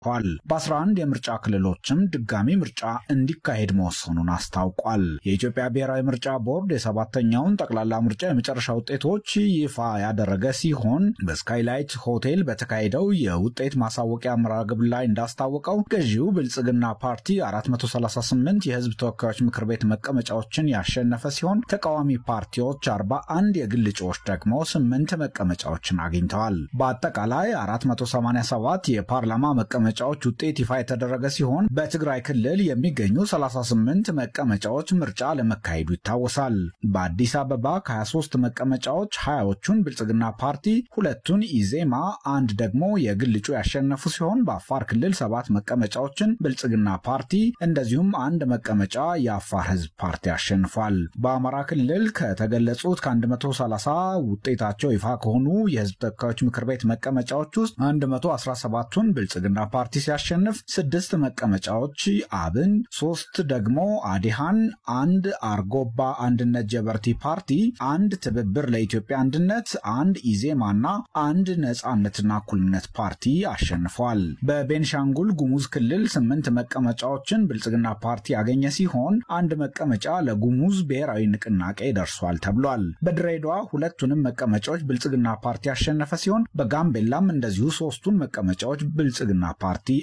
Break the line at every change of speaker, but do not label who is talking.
ል በ11 የምርጫ ክልሎችም ድጋሚ ምርጫ እንዲካሄድ መወሰኑን አስታውቋል። የኢትዮጵያ ብሔራዊ ምርጫ ቦርድ የሰባተኛውን ጠቅላላ ምርጫ የመጨረሻ ውጤቶች ይፋ ያደረገ ሲሆን በስካይላይት ሆቴል በተካሄደው የውጤት ማሳወቂያ መርሃ ግብር ላይ እንዳስታወቀው ገዢው ብልጽግና ፓርቲ 438 የህዝብ ተወካዮች ምክር ቤት መቀመጫዎችን ያሸነፈ ሲሆን ተቃዋሚ ፓርቲዎች 41፣ የግል እጩዎች ደግሞ 8 መቀመጫዎችን አግኝተዋል። በአጠቃላይ 487 የፓርላማ መቀመጫዎች ውጤት ይፋ የተደረገ ሲሆን በትግራይ ክልል የሚገኙ 38 መቀመጫዎች ምርጫ ለመካሄዱ ይታወሳል። በአዲስ አበባ ከ23 መቀመጫዎች 20ዎቹን ብልጽግና ፓርቲ፣ ሁለቱን ኢዜማ፣ አንድ ደግሞ የግል እጩ ያሸነፉ ሲሆን በአፋር ክልል ሰባት መቀመጫዎችን ብልጽግና ፓርቲ እንደዚሁም አንድ መቀመጫ የአፋር ህዝብ ፓርቲ አሸንፏል። በአማራ ክልል ከተገለጹት ከ130 ውጤታቸው ይፋ ከሆኑ የህዝብ ተወካዮች ምክር ቤት መቀመጫዎች ውስጥ 117ቱን ብልጽግና ፓርቲ ሲያሸንፍ ስድስት መቀመጫዎች አብን፣ ሶስት ደግሞ አዲሃን፣ አንድ አርጎባ አንድነት ጀበርቲ ፓርቲ፣ አንድ ትብብር ለኢትዮጵያ አንድነት፣ አንድ ኢዜማና አንድ ነጻነትና እኩልነት ፓርቲ አሸንፏል። በቤንሻንጉል ጉሙዝ ክልል ስምንት መቀመጫዎችን ብልጽግና ፓርቲ ያገኘ ሲሆን አንድ መቀመጫ ለጉሙዝ ብሔራዊ ንቅናቄ ደርሷል ተብሏል። በድሬዳዋ ሁለቱንም መቀመጫዎች ብልጽግና ፓርቲ ያሸነፈ ሲሆን በጋምቤላም እንደዚሁ ሶስቱን መቀመጫዎች ብልጽግና ፓርቲ